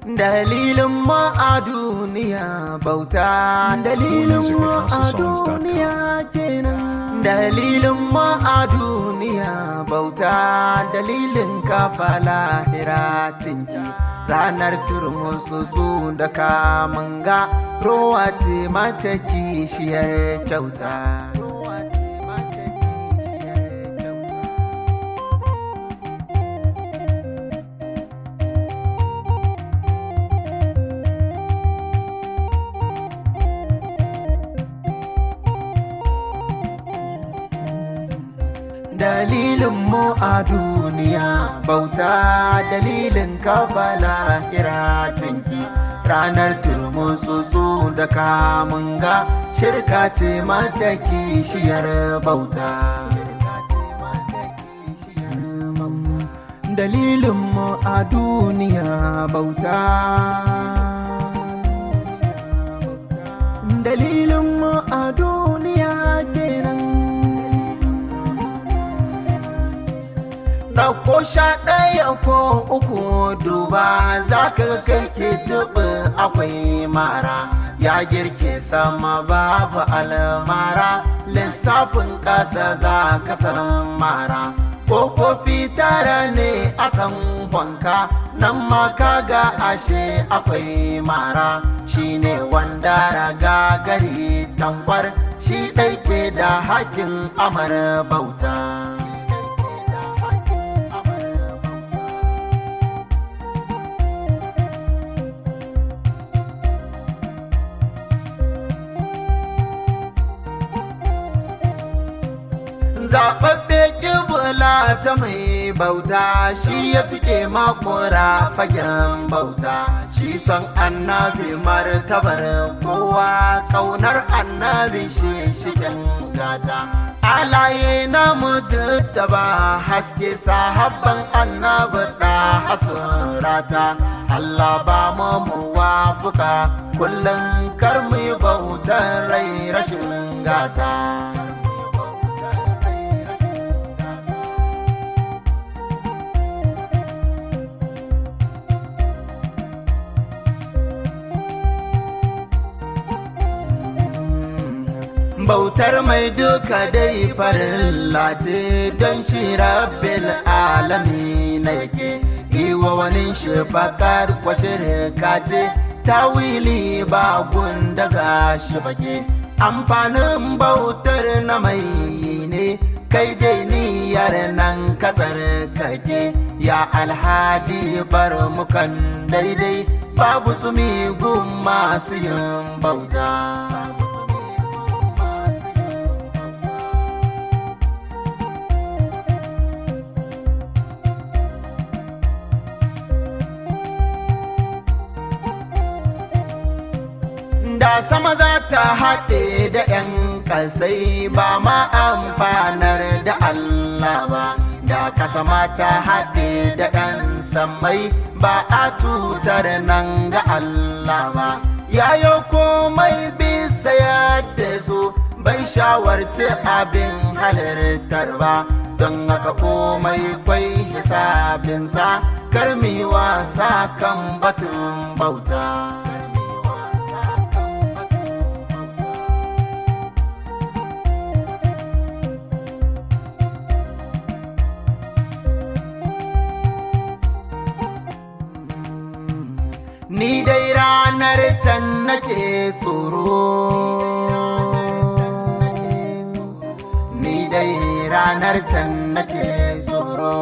dalilin ma a duniya bauta dalilin Music at ma a houseofsongs.com. duniya kenan dalilin ma a duniya bauta dalilin kafa lahira tinki ranar turmutsutsu da kamanga rowa ce mata kishiyar kyauta Rowa ce mata kishiyar kyauta. dalilin mu a duniya bauta dalilin kafa lahira tinki ranar turmutsutsu da kamunga shirka ce mata kishiyar bauta dalilin mu a duniya bauta dalilin mu a duniya kenan Ɗauko sha ɗaya ko uku duba za ka kai ke tuɓi akwai mara ya girke sama babu almara lissafin ƙasa za ka san mara ƙofofi tara ne a san wanka nan ma kaga ashe akwai mara shine wanda raga gari tankwar shi ɗaike da hakin amar bauta. zaɓaɓɓe ƙibula ta mai bauta shi ya tuke makora fagen bauta shi son annabi martabar kowa ƙaunar annabi shi shigen gata alaye na mutu da ba haske sahabban annabi da hasurata Allah ba mu muwafuka kullum kar mu yi bautar rai rashin gata. bautar mai duka dai farin lati don shi rabbil alami na yake yi wa wani shi bakar kwashirka ce tawili ba gunda za shi bake amfanin bautar na mai ne kai dai niyyar nan katsar kake ya alhadi bar mukan daidai babu tsumi gun masu yin bauta da sama za ta haɗe da 'yan ƙasai ba ma amfanar da Allah ba da kasa ma ta haɗe da 'yan sammai ba a tutar nan ga Allah ba yayo komai bisa yadda su bai shawarci abin halittar ba don haka komai kwai hisabinsa karmi wasa kan batun bauta. ni dai ranar can nake tsoro ni dai ranar can nake tsoro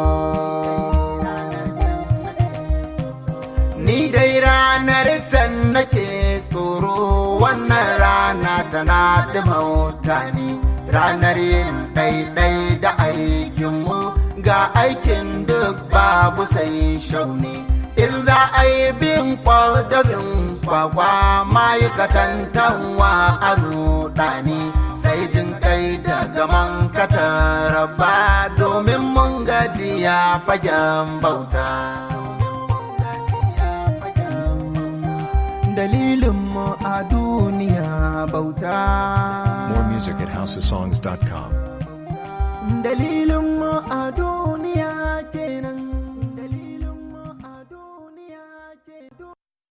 ni dai ranar can nake tsoro wannan rana tana da mutane ranar yin ɗaiɗai da aikinmu ga aikin duk babu sai shauni in za a yi bin kwadabin kwakwa ma'aikatan tanwa a rudani sai jin kai da gaman kataraba domin mun gajiya fagen bauta dalilinmu a duniya bauta More music at housesongs.com. dalilinmu a duniya kenan